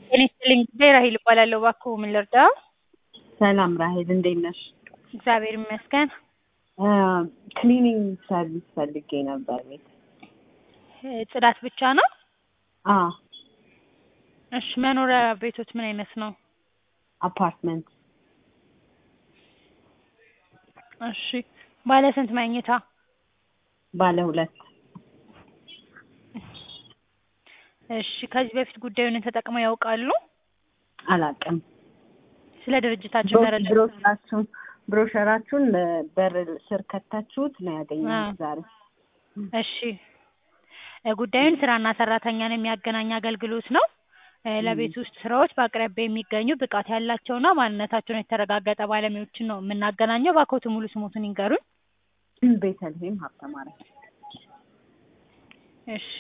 ጤና ይስጥልኝ ጉዳይ ራሄል እባላለሁ። እባክዎ ምን ልርዳዎ? ሰላም ራሄል እንዴት ነሽ? እግዚአብሔር ይመስገን። ክሊኒንግ ሰርቪስ ፈልጌ ነበር ቤት። እ ጽዳት ብቻ ነው? አዎ እሺ መኖሪያ ቤቶት ምን አይነት ነው? አፓርትመንት እሺ ባለ ስንት መኝታ? ባለ ሁለት እሺ ከዚህ በፊት ጉዳዩን ተጠቅመው ያውቃሉ? አላውቅም። ስለ ድርጅታችን መረጃ ብሮሸራችሁን ብሮሸራችሁን በር ስር ከታችሁት ነው ያገኘሁት ዛሬ። እሺ እ ጉዳዩን ስራና ሰራተኛን የሚያገናኝ አገልግሎት ነው። እ ለቤት ውስጥ ስራዎች በአቅራቢያ የሚገኙ ብቃት ያላቸውና ማንነታቸውን የተረጋገጠ ባለሙያዎችን ነው የምናገናኘው። እባክዎትን ሙሉ ስሞትን ይንገሩኝ? ቤተልሔም ሀብተማርያም። እሺ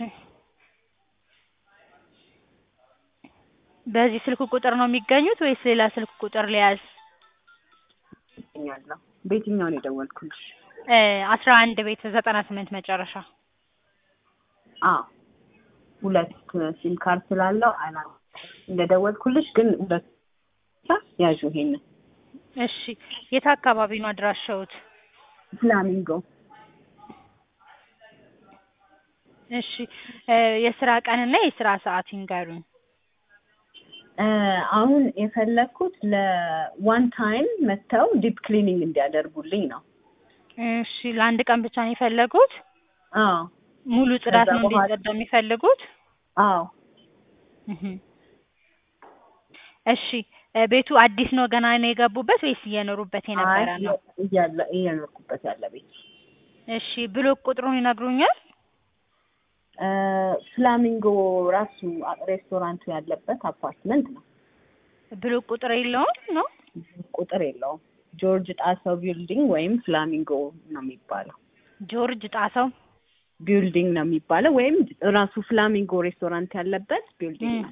በዚህ ስልክ ቁጥር ነው የሚገኙት ወይስ ሌላ ስልክ ቁጥር ልያዝ? እገኛለሁ። በየትኛው ነው የደወልኩልሽ? እ አስራ አንድ ቤት ዘጠና ስምንት መጨረሻ። አዎ ሁለት ሲም ካርድ ስላለው አላ እንደደወልኩልሽ ግን ሁለት ያዡ ይሄንን እሺ የት አካባቢ ነው አድራሻዎት? ፍላሚንጎ እሺ እ የስራ ቀንና የስራ ሰዓት ይንገሩኝ? እ አሁን የፈለኩት ለዋን ታይም መጥተው ዲፕ ክሊኒንግ እንዲያደርጉልኝ ነው። እሺ ለአንድ ቀን ብቻ ነው የፈለጉት? አዎ ሙሉ ጽዳት ከዛ ነው በኋላ- እንዲጸዳ የሚፈልጉት? አዎ እህ እሺ እ ቤቱ አዲስ ነው ገና ነው የገቡበት ወይስ እየኖሩበት የነበረ አይ ነው? እያለ እየኖርኩበት ያለ ቤት እሺ ብሎክ ቁጥሩን ይነግሩኛል? እ ፍላሚንጎ ራሱ ሬስቶራንቱ ያለበት አፓርትመንት ነው። ብሎክ ቁጥር የለውም ነው? ቁጥር የለውም። ጆርጅ ጣሰው ቢልዲንግ ወይም ፍላሚንጎ ነው የሚባለው። ጆርጅ ጣሰው ቢልዲንግ ነው የሚባለው ወይም ራሱ ፍላሚንጎ ሬስቶራንት ያለበት ቢልዲንግ እም። ነው።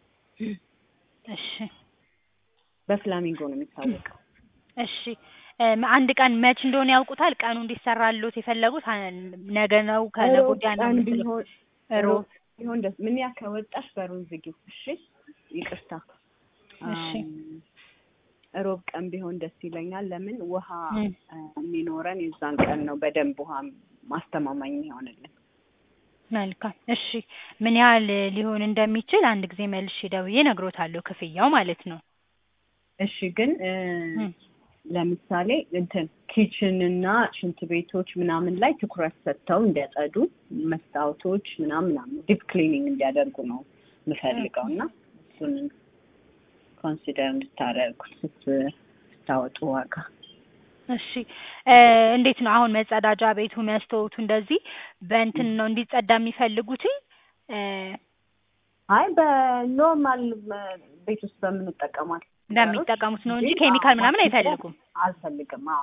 እሺ በፍላሚንጎ ነው የሚታወቀው። እሺ እም አንድ ቀን መች እንደሆነ ያውቁታል? ቀኑ እንዲሰራልዎት የፈለጉት አ- ነገ ነው ከነገ ሮብ ወዲያ ነው ቀን የምትለው? ቢሆን ሮብ ቢሆን ደስ ምን ያ ከወጣሽ በሩን ዝጊው። እሺ ይቅርታ። እሺ አም፣ ሮብ ቀን ቢሆን ደስ ይለኛል። ለምን ውሃ እም። እ የሚኖረን የዛን ቀን ነው በደንብ ውሃ ማስተማማኝ ይሆንልን። መልካም እሺ ምን ያህል ሊሆን እንደሚችል አንድ ጊዜ መልሼ ደውዬ እነግሮታለሁ ክፍያው ማለት ነው። እሺ ግን እ እም። ለምሳሌ እንትን ኪችን እና ሽንት ቤቶች ምናምን ላይ ትኩረት ሰጥተው እንዲያጸዱ መስታወቶች ምናምን ምናምን ዲፕ ክሊኒንግ እንዲያደርጉ ነው የምፈልገው እና እሱን ኮንሲደር እንድታደርጉት ስት- ስታወጡ ዋጋ እሺ እ እንዴት ነው አሁን መጸዳጃ ቤቱ መስታወቱ እንደዚህ በእንትን ነው እንዲጸዳ የሚፈልጉትኝ? እ አይ በኖርማል እ ቤት ውስጥ በምንጠቀማት እንደሚጠቀሙት ነው እንጂ ኬሚካል ምናምን አይፈልጉም። አልፈልግም። አዎ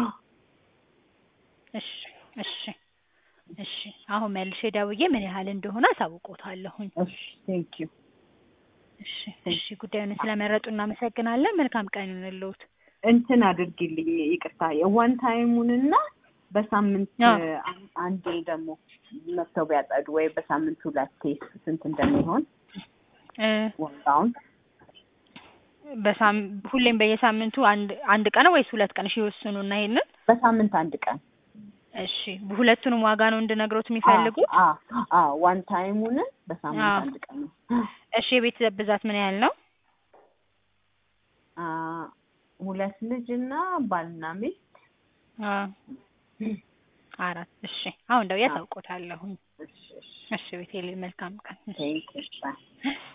እሺ እሺ እሺ አሁን መልሼ ደውዬ ምን ያህል እንደሆነ አሳውቆታለሁኝ። እሺ ቴንክ ዩ እሺ እሺ ጉዳዩን ስለመረጡ እናመሰግናለን። መልካም ቀን ይሁንልዎት። እንትን አድርጊልኝ ይቅርታ የዋን ታይሙንና በሳምንት አዎ። እ አን- አንዴ ደግሞ መጥተው ቢያጸዱ ወይ በሳምንት ሁለቴ ስንት እንደሚሆን እ ዋጋውን በሳም ሁሌም በየሳምንቱ አንድ አንድ ቀን ወይስ ሁለት ቀን? እሺ ይወስኑና ይሄንን በሳምንት አንድ ቀን እሺ ሁለቱንም ዋጋ ነው እንድነግሮት የሚፈልጉት? አ አ ዋን ታይሙን በሳምንት አዎ። አንድ ቀን ነው። እሺ የቤተሰብ ብዛት ምን ያህል ነው? አ ሁለት ልጅ እና ባልና ሚስት አ አራት እሺ አሁን ደውዬ አሳውቆታለሁኝ። እሺ እሺ እሺ ቤቴሌ መልካም ቀን። ቴንክ ዩ ባይ